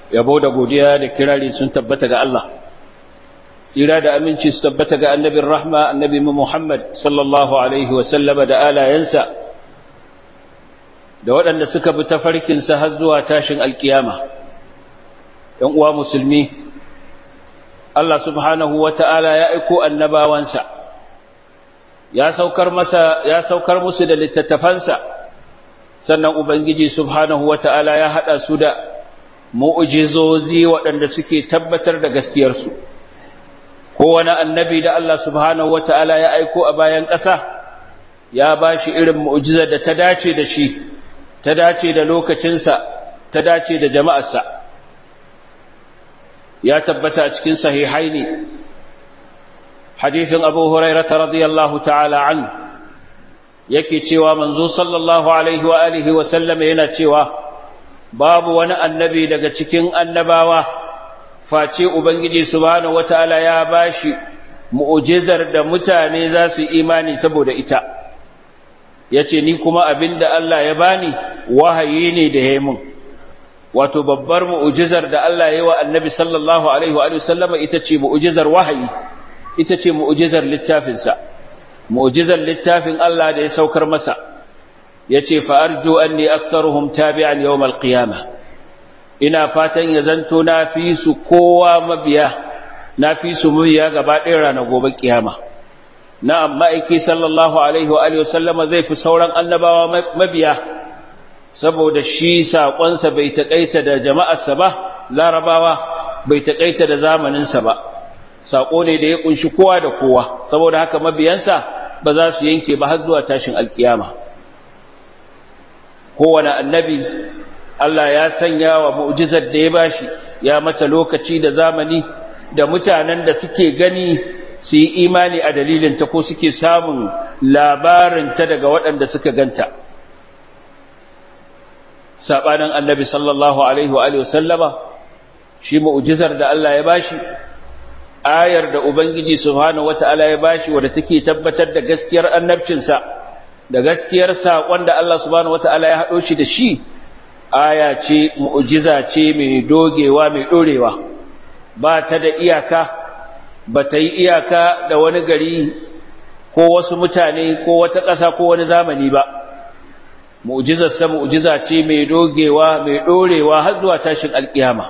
yabo da godiya da kirari sun tabbata ga Allah tsira da aminci su tabbata ga annabin rahma annabi Muhammad sallallahu alaihi wa sallama da alayensa da waɗanda suka bi tafarkinsa har zuwa tashin alkiyama ‘yan uwa musulmi Allah subhanahu wa ta'ala ya aiko annabawansa ya saukar masa ya saukar musu da littattafansa sannan ubangiji subhanahu wa ta'ala ya haɗa su da mu'ujizozi waɗanda suke tabbatar da gaskiyarsu kowane annabi da Allah subhanahu wa ta'ala ya aiko a bayan ƙasa ya ba shi irin mu'ujizar da ta dace da shi ta dace da lokacinsa ta dace da jama'arsa ya tabbata a cikin sahihaini hadithin abu hurairata radiyallahu ta'ala an yake cewa manzo sallallahu alaihi wa alihi wa sallama yana cewa babu wani annabi daga cikin annabawa face ubangiji subhanahu wataala ya bashi mu'jizar da mutane za su imani saboda ita yace ni kuma abinda Allah ya bani wahayi ne da yayin wato babbar mu'jizar da Allah ya yi wa annabi sallallahu alaihi wa sallama ita ce mu'jizar wahayi ita ce mu'jizar littafinsa mu'jizar littafin Allah da ya saukar masa yace fa arju anni aktharuhum tabi'an yawm al-qiyamah ina fatan ya zanto na fi su kowa mabiya na fi su mabiya gaba ɗaya ranar gobe kiyama na'am ma'aiki sallallahu alaihi wa sallama zai fi sauran annabawa mabiya saboda shi saƙonsa bai taƙaita da jama'arsa ba larabawa bai taƙaita da zamaninsa ba saƙo ne da ya ƙunshi kowa da kowa saboda haka mabiyansa ba za su yanke ba har zuwa tashin alkiyama kowane annabi Allah ya sanya wa mu'jizar da ya bashi ya mata lokaci da zamani da mutanen da suke gani su yi imani a dalilinta ko suke samun labarinta daga waɗanda suka ganta saɓanin annabi sallallahu alaihi wa sallama shi mu'jizar da Allah ya bashi ayar da ubangiji subhanahu wata'ala ya bashi wadda take tabbatar da gaskiyar annabcinsa da gaskiyar saƙon da Allah subhanahu wata'ala ya haɗo shi da shi aya ce mu'jiza ce mai dogewa mai ɗorewa ba ta da iyaka ba ta yi iyaka da wani gari ko wasu mutane ko wata ƙasa ko wani zamani ba mu'jizarsa mu'jiza ce mai dogewa mai ɗorewa har zuwa tashin alƙiyama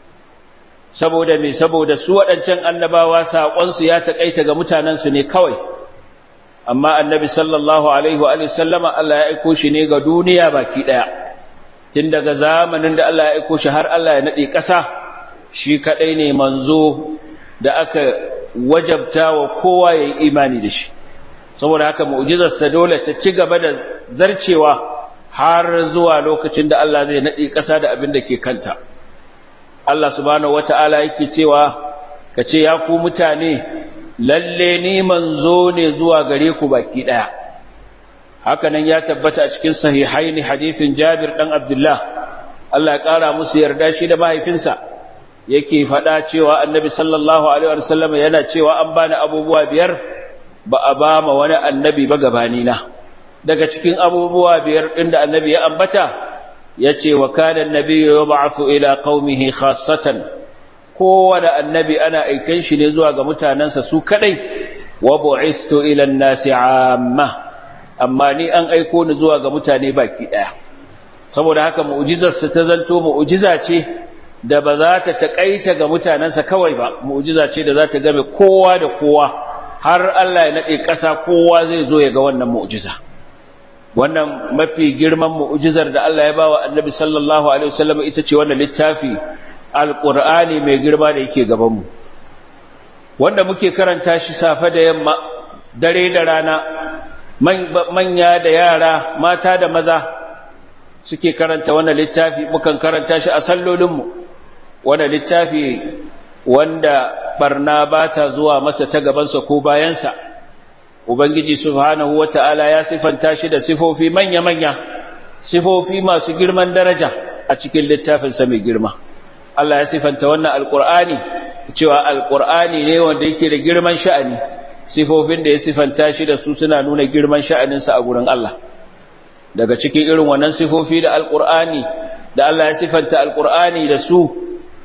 saboda me saboda su waɗancan annabawa saƙonsu ya taƙaita ga mutanensu ne kawai amma annabi sallallahu alaihi wa sallama Allah ya aiko shi ne ga duniya baki ɗaya tun daga zamanin da Allah ya aiko shi har Allah ya naɗe ƙasa shi kaɗai ne manzo da aka wajabta wa kowa ya yi imani da shi saboda haka mu'jizarsa dole ta ci gaba da zarcewa har zuwa lokacin da Allah zai naɗe ƙasa da abin da ke kanta Allah subhanahu wata'ala yake cewa ka ce ya ku mutane lalle ni manzo ne zuwa gare ku baki ɗaya hakanan ya tabbata a cikin sahihaini hadithin Jabir dan Abdullah Allah ya ƙara musu yarda shi da mahaifinsa yake faɗa cewa annabi sallallahu alaihi wasallam yana cewa an bani abubuwa biyar ba a ba ma wani annabi ba gabanina daga cikin abubuwa biyar ɗin da annabi ya ambata ya ce wa kanan nabi ya ba'afu ila qaumihi khassatan kowane annabi ana aikan shi ne zuwa ga mutanensa su kadai wa bu'istu ila an-nasi amma amma ni an aiko ni zuwa ga mutane baki daya saboda haka mu'jizar sa ta zanto mu'jiza ce da ba za ta takaita ga mutanensa kawai ba mu'jiza ce da za ta game kowa da kowa har Allah ya nade ƙasa kowa zai zo ya ga wannan mu'jiza wannan mafi girman mu'jizar da Allah ya bawa Annabi sallallahu alaihi wasallam ita ce wannan littafi alqur'ani mai girma da yake gaban mu wanda muke karanta shi safe da yamma dare da rana manya da yara mata da maza suke karanta wannan littafi mukan karanta shi a sallolin mu wannan littafi wanda barna bata zuwa masa ta gabansa ko bayansa Ubangiji Subhanahu wa ta'ala ya sifanta shi da sifofi manya-manya, sifofi masu girman daraja a cikin littafinsa mai girma. Allah ya sifanta wannan Alƙur'ani, cewa Alƙur'ani ne wanda yake da girman sha'ani, sifofin da ya sifanta shi da su suna nuna girman sha'aninsa a gurin Allah. Daga cikin irin wannan sifofi da Alƙur'ani, da Allah ya sifanta Alƙur'ani da su,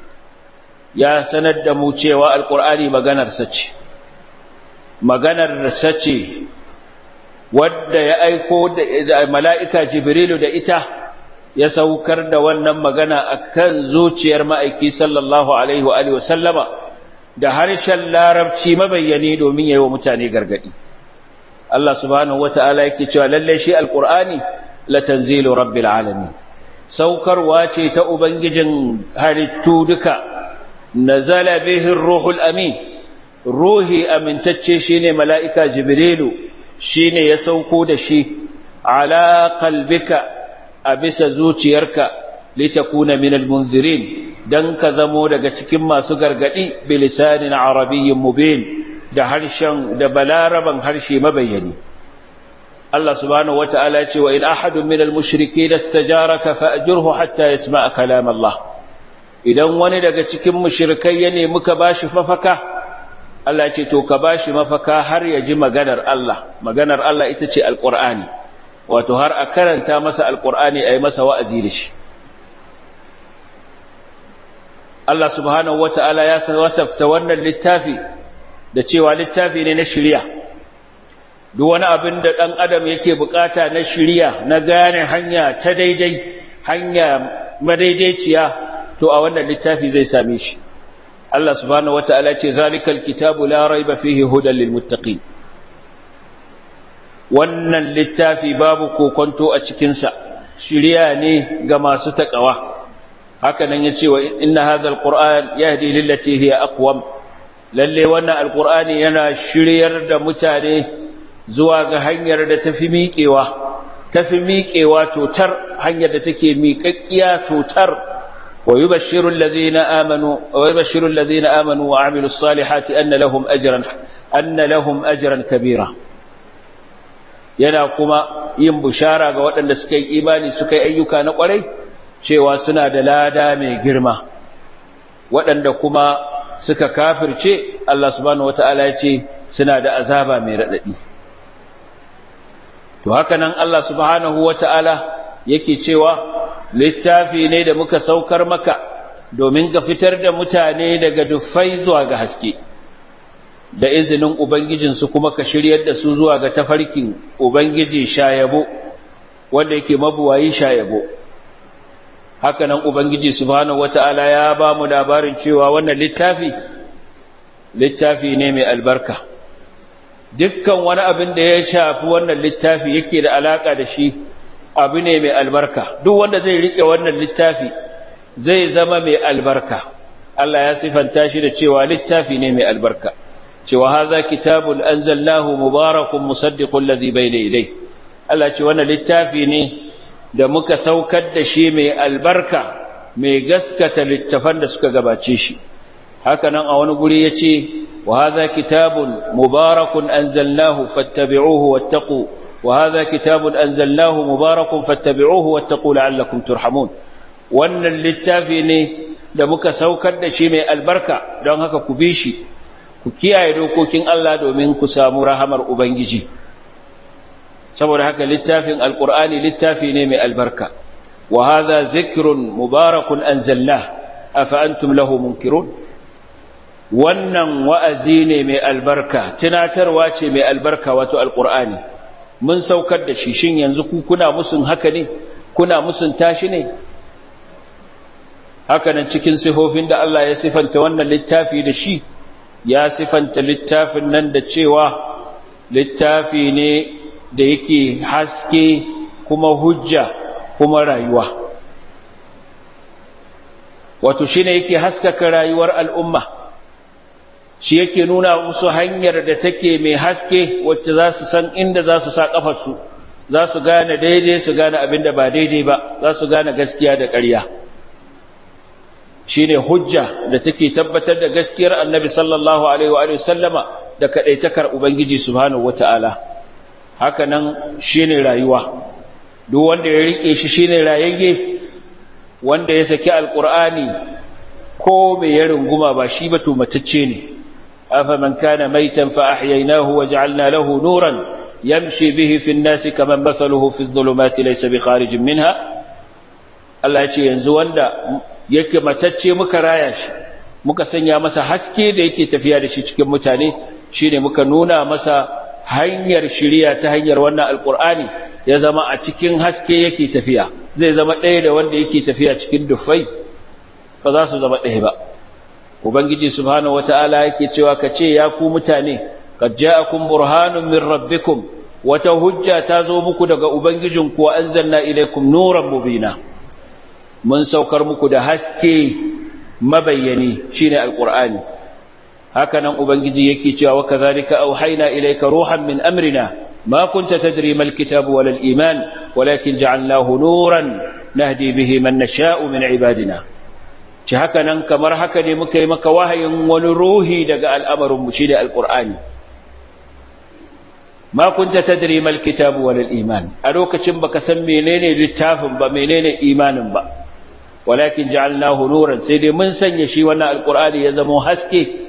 ya sanar da mu cewa alqur'ani maganar sa ce maganar sa ce wadda ya aiko da mala'ika jibrilu da ita ya saukar da wannan magana akan zuciyar ma'aiki sallallahu alaihi wa alihi wasallama da harshen larabci mabayyani domin yayi wa mutane gargadi Allah subhanahu wata'ala yake cewa lalle shi alqur'ani la tanzilu rabbil alamin saukarwa ce ta ubangijin halittu duka nazala bihi ruhul amin ruhi amintacce shine mala'ika jibrilu shine ya sauko da shi ala qalbika a bisa zuciyarka litakuna minal munzirin dan ka zamo daga cikin masu gargadi bilisanin arabiyyin mubin da harshen da balaraban harshe mabayyani Allah subhanahu wata'ala ya ce wa in ahadun minal mushrikeen istajaraka fa'jurhu hatta yasma'a kalam Allah idan wani daga cikin mushrikai ya nemi ka bashi mafaka Allah ce to ka bashi mafaka har ya ji maganar Allah maganar Allah ita ce alqur'ani wato har a karanta masa alqur'ani ayi masa wa'azi da shi Allah subhanahu wata'ala ya wasafta wannan littafi da cewa littafi ne na shari'a duk wani abin da dan adam yake bukata na shari'a na gane hanya ta daidai hanya madaidaiciya to a wannan littafi zai same shi Allah subhanahu wata'ala ce zalikal kitabu la raiba fihi hudan lil muttaqin wannan littafi babu kokonto a cikin sa shiriya ne ga masu takawa haka nan yace wa inna hadhal qur'an yahdi lillati hiya aqwam lalle wannan alqur'ani yana shiryar da mutane zuwa ga hanyar da tafi miƙewa tafi miƙewa totar hanyar da take miƙaƙƙiya totar ويبشر الذين آمنوا ويبشر الذين آمنوا وعملوا الصالحات أن لهم أجرا أن لهم أجرا كبيرا yana kuma yin bushara ga waɗanda suka yi imani suka yi ayyuka na ƙwarai cewa suna da lada mai girma waɗanda kuma suka kafirce Allah subhanahu wata'ala ya ce suna da azaba mai raɗaɗi to haka nan Allah subhanahu wata'ala yake cewa littafi ne da muka saukar maka domin ga fitar da mutane daga dufai zuwa ga haske da izinin ubangijinsu kuma ka shiryar da su zuwa ga tafarkin ubangiji shayabo wanda yake mabuwayi shayabo haka nan ubangiji subhanahu wata'ala ya ba mu labarin cewa wannan littafi littafi ne mai albarka dukkan wani abin da ya shafi wannan littafi yake da alaka da shi abu ne mai albarka duk wanda zai rike wannan littafi zai zama mai albarka Allah ya sifanta shi da cewa littafi ne mai albarka cewa haza kitabun anzalnahu mubarakun musaddiqul ladhi bayna yadayhi Allah ce wannan littafi ne da muka saukar da shi mai albarka mai gaskata littafan da suka gabace shi haka nan a wani guri yace wa haza kitabun mubarakun anzalnahu fattabi'uhu wattaqu وهذا كتاب أنزلناه مبارك فاتبعوه واتقوا لعلكم ترحمون wannan littafi ne da muka saukar da shi mai albarka don haka ku bi shi ku kiyaye dokokin Allah domin ku samu rahamar Ubangiji saboda haka littafin alkur'ani littafi ne mai albarka wa hadha zikrun mubarakun anzalna afa antum lahu munkirun wannan wa'azi ne mai albarka tunatarwa ce mai albarka wato alkur'ani mun saukar da shi shin yanzu ku kuna musun haka ne kuna musun tashi ne haka nan cikin sifofin da Allah ya sifanta wannan littafi da shi ya sifanta littafin nan da cewa littafi ne da yake haske kuma hujja kuma rayuwa wato shine yake haskaka rayuwar al'umma shi yake nuna musu hanyar da take mai haske wacce za su san inda za su sa ƙafarsu za su gane daidai su gane abin da ba daidai ba za su gane gaskiya da ƙarya shi ne hujja da take tabbatar da gaskiyar annabi sallallahu alaihi wa sallama da kaɗaitakar ubangiji subhanahu wata'ala haka nan shi ne rayuwa duk wanda ya riƙe shi shi ne rayayye wanda ya saki alƙur'ani ko mai ya runguma ba shi ba to matacce ne أفمن كان ميتا فأحييناه وجعلنا له نورا يمشي به في الناس كمن مثله في الظلمات ليس بخارج منها Allah ya ce yanzu wanda yake matacce muka raya shi muka sanya masa haske da yake tafiya da shi cikin mutane shine muka nuna masa hanyar shiriya ta hanyar wannan alkur'ani ya zama a cikin haske yake tafiya zai zama ɗaya da wanda yake tafiya cikin dufai ba za su zama ɗaya ba ubangiji subhanahu wata'ala yake cewa ka ce ya ku mutane qad ja'akum burhanun min rabbikum wata hujja ta zo muku daga ubangijinku wa anzalna ilaykum nuran mubina mun saukar muku da haske mabayyani shine alqur'ani haka nan ubangiji yake cewa wa kadhalika auhayna ilayka ruhan min amrina ma kunta tadri mal kitabu wal iman walakin ja'alnahu nuran nahdi bihi man nasha'u min ibadina ci haka nan kamar haka ne muka yi maka wahayin wani ruhi daga al'amarin mu shine alqur'ani ma kunta tadri mal kitabu wal iman a lokacin baka san menene littafin ba menene imanin ba walakin ja'alnahu nuran sai dai mun sanya shi wannan alqur'ani ya zama haske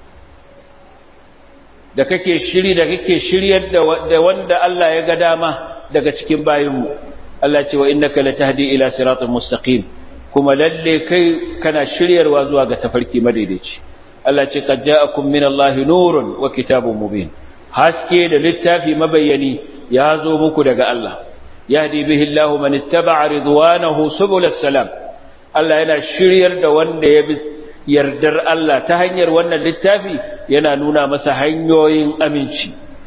da kake shiri da kake shiryar da wanda Allah ya ga dama daga cikin bayinmu Allah ce wa innaka latahdi ila siratal mustaqim kuma lalle kai kana shiryarwa zuwa ga tafarki madaidaici Allah ce qad ja'akum minallahi nurun wa kitabun mubin haske da littafi mabayyani ya zo muku daga Allah yahdi bihi Allahu man ittaba'a ridwanahu subulas salam Allah yana shiryar da wanda ya bi yardar Allah ta hanyar wannan littafi yana nuna masa hanyoyin aminci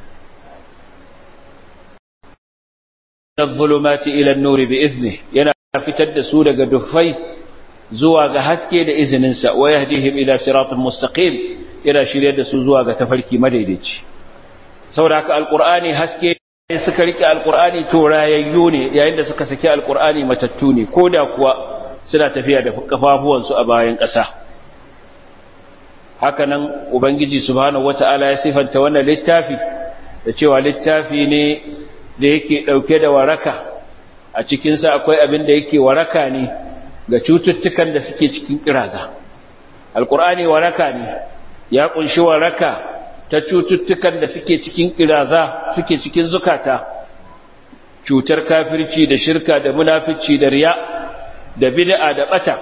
zulumati ila an-nur bi izni yana fitar da su daga dufai zuwa ga haske da izininsa wa yahdihim ila siratal mustaqim yana shiryar da su zuwa ga tafarki madaidaici saboda haka alqur'ani haske suka rike alqur'ani to rayayyu ne yayin da suka saki alqur'ani matattu ne koda kuwa suna tafiya da kafafuwansu a bayan ƙasa hakanan ubangiji subhanahu wata'ala ya sifanta wannan littafi da cewa littafi ne da yake dauke da waraka a cikin sa akwai abin da yake waraka ne ga cututtukan da suke cikin kiraza alqur'ani waraka ne ya kunshi waraka ta cututtukan da suke cikin kiraza suke cikin zukata cutar kafirci da shirka da munafici da riya da bid'a da bata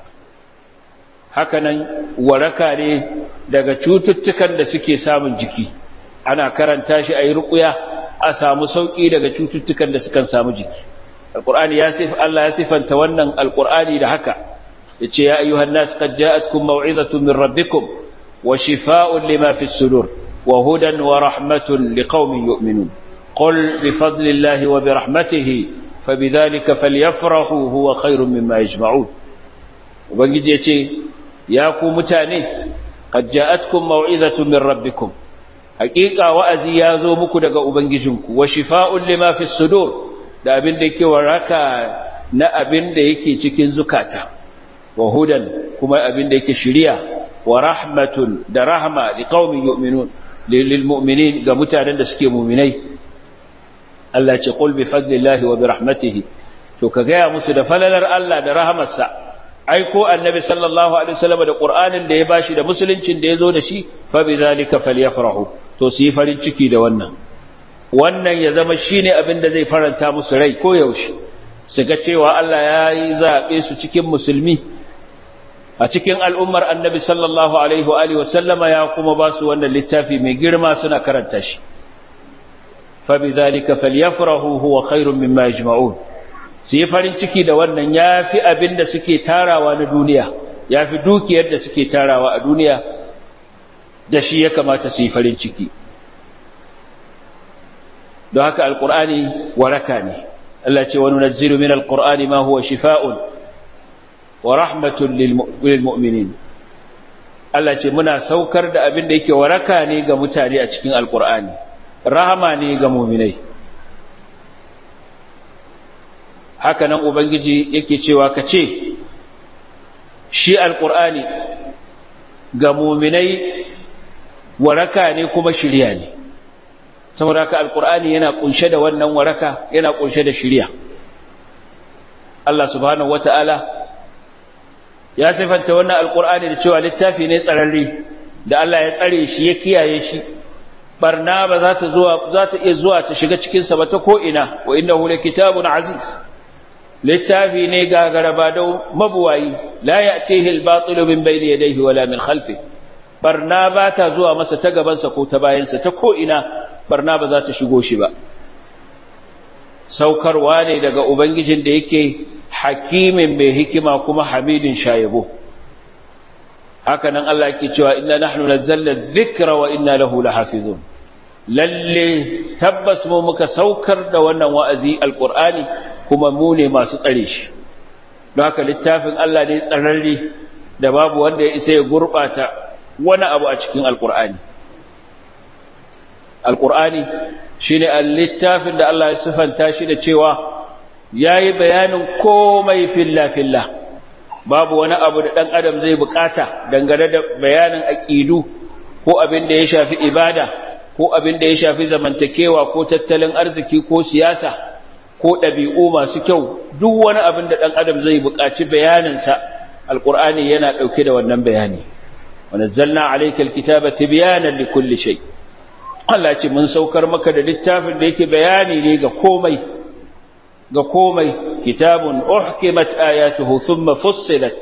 hakanan waraka ne daga cututtukan da suke samun jiki ana karanta shi a yi ruƙuya a samu sauƙi daga cututtukan da sukan samu jiki alƙur'ani ya sif Allah ya sifanta wannan alƙur'ani da haka yace ya ayyuhan nas qad ja'atkum maw'izatun min rabbikum wa shifaa'un lima fi sudur wa hudan wa rahmatun liqaumin yu'minun qul bi fadlillahi wa bi rahmatihi fabidhalika falyafrahu huwa khairun mimma yajma'un ubangiji yace ya ku mutane qad ja'atkum maw'izatun min rabbikum haqiqa wa'azi ya zo muku daga ubangijinku wa shifaa'un lima fi sudur da abin da yake waraka na abin da yake cikin zukata wa hudan kuma abin da yake shiriya wa rahmatun da rahma liqaumin yu'minun lil mu'minin ga mutanen da suke mu'minai Allah ce qul bi fadlillahi wa bi rahmatihi to ka gaya musu da falalar Allah da rahamarsa ai ko annabi sallallahu alaihi wasallam da qur'anin da ya bashi da musuluncin da yazo da shi fa bi zalika falyafrahu to su yi farin ciki da wannan wannan ya zama shine abin da zai faranta musu rai ko yaushe su ga cewa Allah ya yi zabe su cikin musulmi a cikin al'ummar annabi sallallahu alaihi wa alihi wasallama ya kuma ba su wannan littafi mai girma suna karanta shi fa bi zalika falyafrahu huwa khairun mimma yajma'un su yi farin ciki da wannan ya fi abin da suke tarawa na duniya ya fi dukiyar da suke tarawa a duniya da shi ya kamata su yi farin ciki don haka alkur'ani waraka ne Allah ce wani naziru min alkur'ani ma huwa shifa'un wa rahmatun lil mu'minin Allah ce muna saukar da abin da yake waraka ne ga mutane a cikin alkur'ani rahama ne ga mu'minai haka nan ubangiji yake cewa ka ce shi alkur'ani ga muminai waraka ne kuma shirya ne saboda haka alkur'ani yana kunshe da wannan waraka yana kunshe da shirya Allah subhanahu wata'ala ya sifanta wannan alkur'ani da cewa littafi ne tsararre da Allah ya tsare shi ya kiyaye shi barna ba za ta zuwa za ta iya zuwa ta shiga cikin sa ba ta ko ina wa innahu kitabun aziz littafi ne gagaraba da mabuwayi la ya'tihi al-batilu min bayni yadayhi wala min khalfi barna ba ta zuwa masa ta gabansa ko ta bayansa ta ko ina barna ba za ta shigo shi ba saukarwa ne daga ubangijin da yake hakimin mai hikima kuma hamidin shayabo haka nan Allah yake cewa inna nahnu nazzalna dhikra wa inna lahu lahafizun lalle tabbas mu muka saukar da wannan wa'azi alqur'ani kuma mu ne masu tsare shi don haka littafin Allah ne tsararre da babu wanda ya isa ya gurbata wani abu a cikin alqur'ani alqur'ani shine littafin da Allah ya sifanta shi da cewa yayi bayanin komai filla filla babu wani abu da ɗan adam zai bukata dangane da bayanin aƙidu ko abin da ya shafi ibada ko abin da ya shafi zamantakewa ko tattalin arziki ko siyasa ko ɗabi'u masu kyau duk wani abin da ɗan adam zai buƙaci bayaninsa alƙur'ani yana ɗauke da wannan bayani wani zalna alaikal kitaba tibiyanan li kulli shay Allah ce mun saukar maka da littafin da yake bayani ne ga komai ga komai kitabun uhkimat ayatuhu thumma fussilat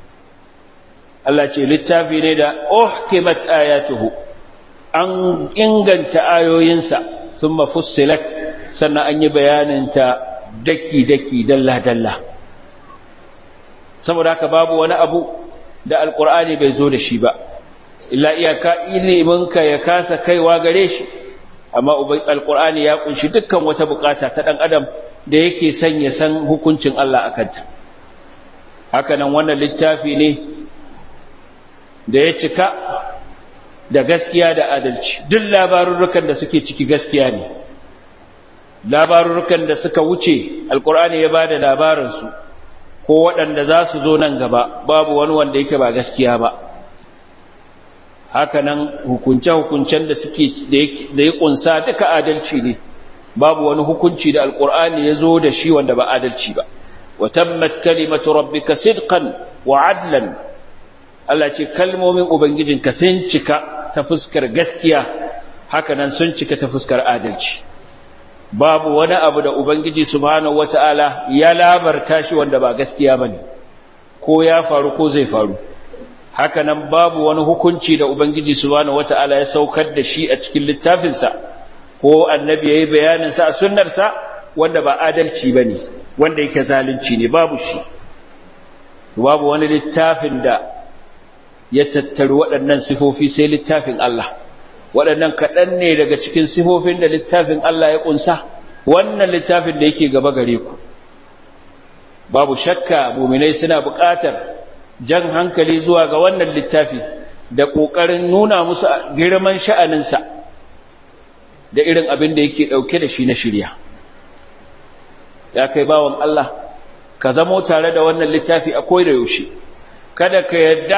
Allah ce littafi ne da uhkimat ayatuhu an inganta ayoyinsa thumma fussilat sannan an yi bayaninta daki daki dalla dalla saboda haka babu wani abu da alqur'ani bai zo da shi ba illa iyaka iliminka ya kasa kaiwa gare shi amma alqur'ani ya kunshi dukkan wata bukata ta dan adam da yake son ya san hukuncin Allah a kanta hakanan wannan littafi ne da ya cika da gaskiya da adalci duk labarurrukan da suke ciki gaskiya ne labarurrukan da suka wuce alkur'ani ya bada labaransu ko waɗanda za su zo nan gaba babu wani wanda yake ba gaskiya ba hakanan hukunce-hukuncen da suke da ya kunsa duka adalci ne babu wani hukunci da alkur'ani ya zo da shi wanda ba adalci ba wa tammat kalimatu rabbika sidqan wa adlan Allah ce kalmomin ubangijinka sun cika ta fuskar gaskiya haka nan sun cika ta fuskar adalci babu wani abu da ubangiji subhanahu wataala ya labarta shi wanda ba gaskiya bane ko ya faru ko zai faru haka nan babu wani hukunci da ubangiji subhanahu wataala ya saukar da shi a cikin littafinsa ko annabi yayi bayanin sa a sunnarsa wanda ba adalci bane wanda yake zalunci ne babu shi babu wani littafin da ya tattaru waɗannan sifofi sai littafin Allah waɗannan kaɗan ne daga cikin sifofin da littafin Allah ya ƙunsa wannan littafin da yake gaba gare ku babu shakka muminai suna buƙatar jan hankali zuwa ga wannan littafi da ƙoƙarin nuna musu girman sha'aninsa da irin abin da yake ɗauke da shi na shirya ya kai bawan Allah ka zamo tare da wannan littafi a da yaushe kada ka yadda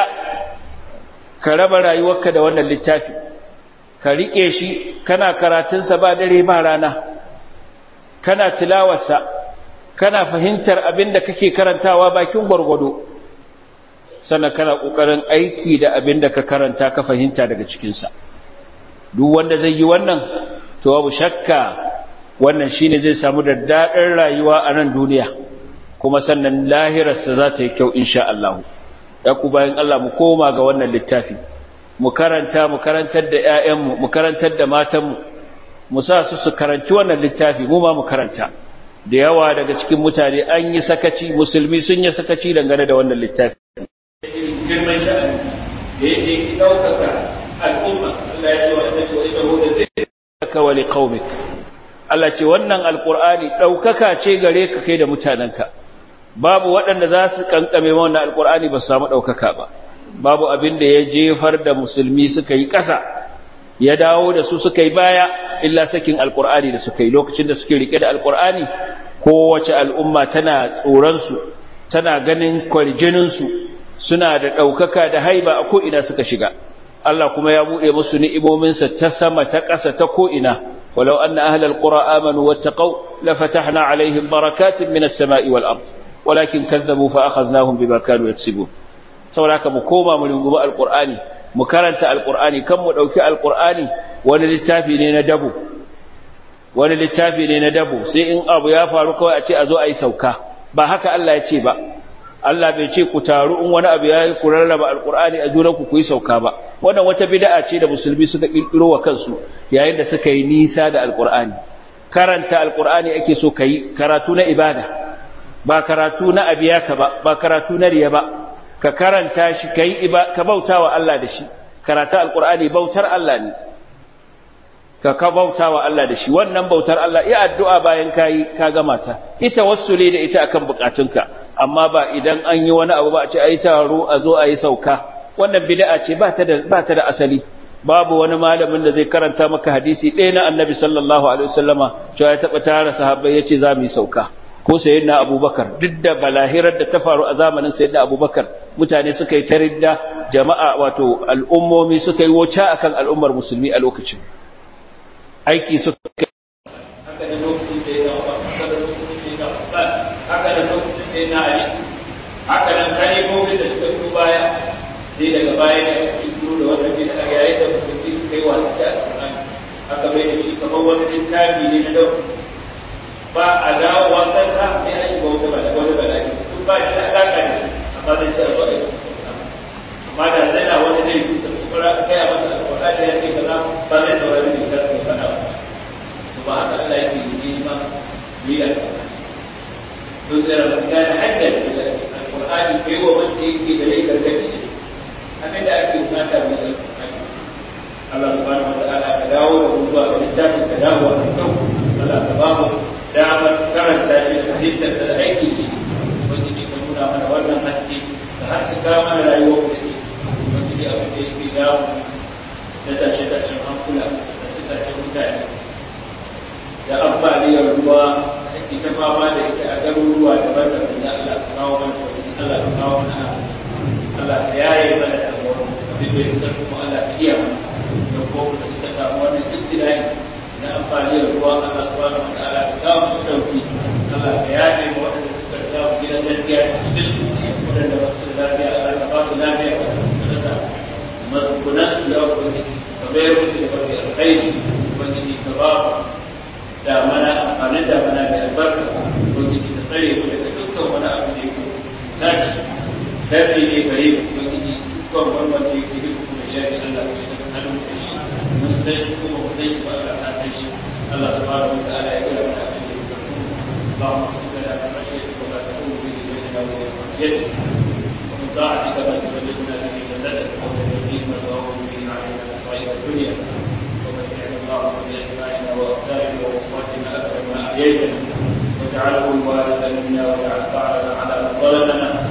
ka raba rayuwarka da wannan littafi ka riƙe shi kana karatunsa ba dare ba rana kana tilawarsa kana fahimtar abin da kake karantawa bakin gwargwado sannan kana ƙoƙarin aiki da abin da ka karanta ka fahimta daga cikinsa duk wanda zai yi wannan to babu shakka wannan shine zai samu da daɗin rayuwa a nan duniya kuma sannan lahirarsa za ta yi kyau insha Allah ya ku bayan Allah mu koma ga wannan littafi mu karanta mu karantar da ƴaƴanmu mu karantar da matanmu mu sa su su karanci wannan littafi mu ma mu karanta da yawa daga cikin mutane an yi sakaci musulmi sun yi sakaci dangane da wannan littafi girman sha'ani da yake ɗaukaka al'umma Allah ya ce wa inna wa innahu la zikraka wa liqaumik Allah ce wannan alqur'ani ɗaukaka ce gare ka kai da mutanenka babu waɗanda za su kankame wannan alqur'ani ba su samu ɗaukaka ba babu abin da ya jefar da musulmi suka yi ƙasa ya dawo da su suka yi baya illa sakin alqur'ani da suka yi lokacin da suke rike da alqur'ani kowace al'umma tana tsoron su tana ganin kwarjinin su suna da ɗaukaka da haiba a ko ina suka shiga Allah kuma ya buɗe musu ni'imominsa ta sama ta ƙasa ta ko'ina, walau an na ahalar ƙura amanu wata ƙau, lafatahna alaihim barakatun minas sama'i wal ard walakin kazzabu fa akhadnahum bima kanu yaksibun saboda mu koma mu rungumi alqur'ani mu karanta alqur'ani kan mu dauki alqur'ani wani littafi ne na dabo wani littafi ne na dabo sai in abu ya faru kawai a ce a zo a yi sauka ba haka Allah ya ce ba Allah bai ce ku taru in wani abu ya ku rarraba alqur'ani a junanku ku yi sauka ba wannan wata bid'a ce da musulmi suka kirkiro wa kansu yayin da suka yi nisa da alqur'ani karanta alqur'ani ake so kai karatu na ibada ba karatu na abiyaka ba ba karatu na riya ba ka karanta shi kai ka bautawa Allah da shi karatu alqur'ani bautar Allah ne ka ka bautawa Allah da shi wannan bautar Allah iya addu'a bayan kai ka gama ta ita wassule da ita akan bukatunka amma ba idan an yi wani abu ba a ce ai taro a zo a yi sauka wannan bid'a ce ba ta da ba ta da asali babu wani malamin da zai karanta maka hadisi ɗaya na annabi sallallahu alaihi wasallama cewa ya taɓa tara sahabbai ya ce za mu yi sauka ko sayyidina abubakar duk da balahirar da ta faru a zamanin sayyidina abubakar mutane suka yi taridda jama'a wato al'ummomi suka yi wuce akan al'ummar musulmi a lokacin aiki suka haka da lokacin sayyidina abubakar haka da lokacin sayyidina abubakar haka da lokacin sayyidina ali haka nan kalimomin da suka fito baya sai daga baya ne aka fito da wannan bid'a yayin da musulmi suka yi wa da alƙur'ani aka bai da shi kamar wani littafi ne na dauka ba a dawo wannan sa sai a shiga wata bala wani bala duk ba shi da alaka da shi amma zai ce ba a amma da zai na wani zai fi sai kuma kai a masa alƙur'ani ya ce kaza ba zai saurari ne da kai fada ba to ba haka Allah yake yi ma yi da to da ran ga hanyar da alƙur'ani kai wa wanda yake da rai gargadi ne abin da ake bukata ne da alƙur'ani Allah subhanahu wa ta'ala ka dawo da mu zuwa ga littafin ka dawo a kan Allah ka ba mu damar karanta shi da halittarsa da aiki shi wanda ne ka nuna mana wannan haske da haskaka mana rayuwar da shi wanda ne abin da yake damu da tashe-tashen hankula da tashe-tashen mutane da ambaliyar ruwa da ke ta fama da ita a garuruwa daban-daban da Allah ka kawo mana sauki Allah ka kawo mana Allah ka yaye mana damuwar abin da ya kuma Allah ka iya mana da kuma da suka samu wannan ibtila'i na amfani da ruwa Allah subhanahu wa ta'ala ka kawo su dauki Allah ka yaje mu wanda suka kawo gidan gaskiya cikin wanda ba su da lafiya Allah ka ba su lafiya ka da mazkunan su ya ubangiji ka bayar musu da barka alkhairi ubangiji ka ba da mana amfani da mana da albarka ubangiji ka tsare mu daga dukkan wani abu da yake tashi tafi ne gare mu ubangiji dukkan wani wanda yake duk da shari'a Allah ka shiga hannun da shi mun sai kuma mun sai ba Allah ta shi Allah subhanahu wa ta'ala ya kira mana abin da yake اللهم اغفر لنا من خشيتك وما تكون به بيننا وبين معصيتك ومن طاعتك ما تبلغنا به جنتك ومن اليقين ما تهون به علينا مصائب الدنيا ومتعنا اللهم باسماعنا وابصارنا وقواتنا ابدا ما احييتنا واجعله الوارث منا واجعل ثارنا على من ظلمنا